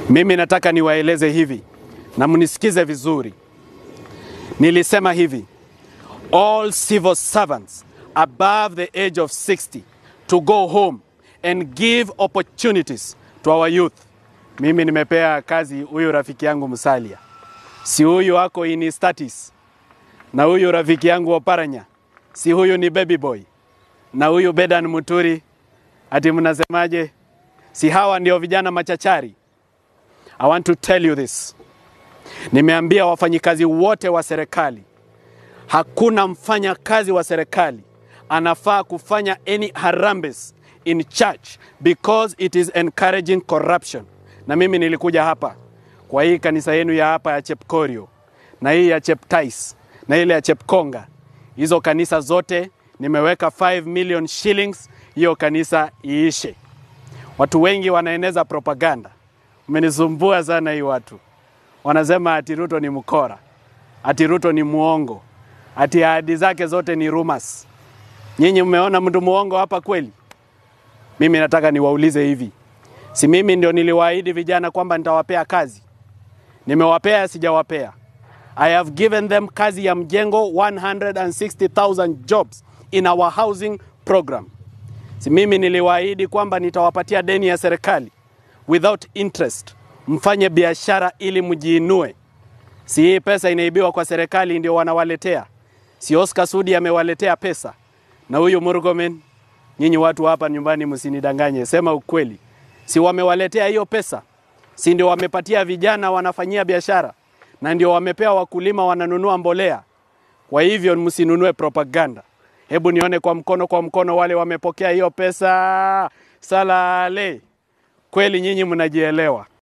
Mimi nataka niwaeleze hivi na mnisikize vizuri. Nilisema hivi, all civil servants above the age of 60 to go home and give opportunities to our youth. Mimi nimepea kazi huyu rafiki yangu Musalia, si huyu ako in status, na huyu rafiki yangu Oparanya, si huyu ni baby boy, na huyu Bedan Muturi, ati mnasemaje? Si hawa ndio vijana machachari? I want to tell you this. Nimeambia wafanyikazi wote wa serikali, hakuna mfanyakazi wa serikali anafaa kufanya any harambes in church because it is encouraging corruption. Na mimi nilikuja hapa kwa hii kanisa yenu ya hapa ya Chepkorio na hii ya Cheptais na ile ya Chepkonga, hizo kanisa zote nimeweka 5 million shillings, hiyo kanisa iishe. Watu wengi wanaeneza propaganda, umenisumbua sana hii watu wanasema ati Ruto ni mkora, ati Ruto ni muongo, ati ahadi zake zote ni rumors. Nyinyi mmeona mtu muongo hapa kweli? Mimi nataka niwaulize hivi, si mimi ndio niliwaahidi vijana kwamba nitawapea kazi? Nimewapea, sijawapea? I have given them kazi ya mjengo 160,000 jobs in our housing program. Si mimi niliwaahidi kwamba nitawapatia deni ya serikali without interest, mfanye biashara ili mjiinue. Si hii pesa inaibiwa kwa serikali ndio wanawaletea? Si Oscar Sudi amewaletea pesa na huyu Murkomen? Nyinyi watu hapa nyumbani msinidanganye, sema ukweli. Si wamewaletea hiyo pesa? Si ndio wamepatia vijana wanafanyia biashara, na ndio wamepea wakulima wananunua mbolea? Kwa hivyo msinunue propaganda. Hebu nione kwa mkono kwa mkono wale wamepokea hiyo pesa. Salale, kweli nyinyi mnajielewa.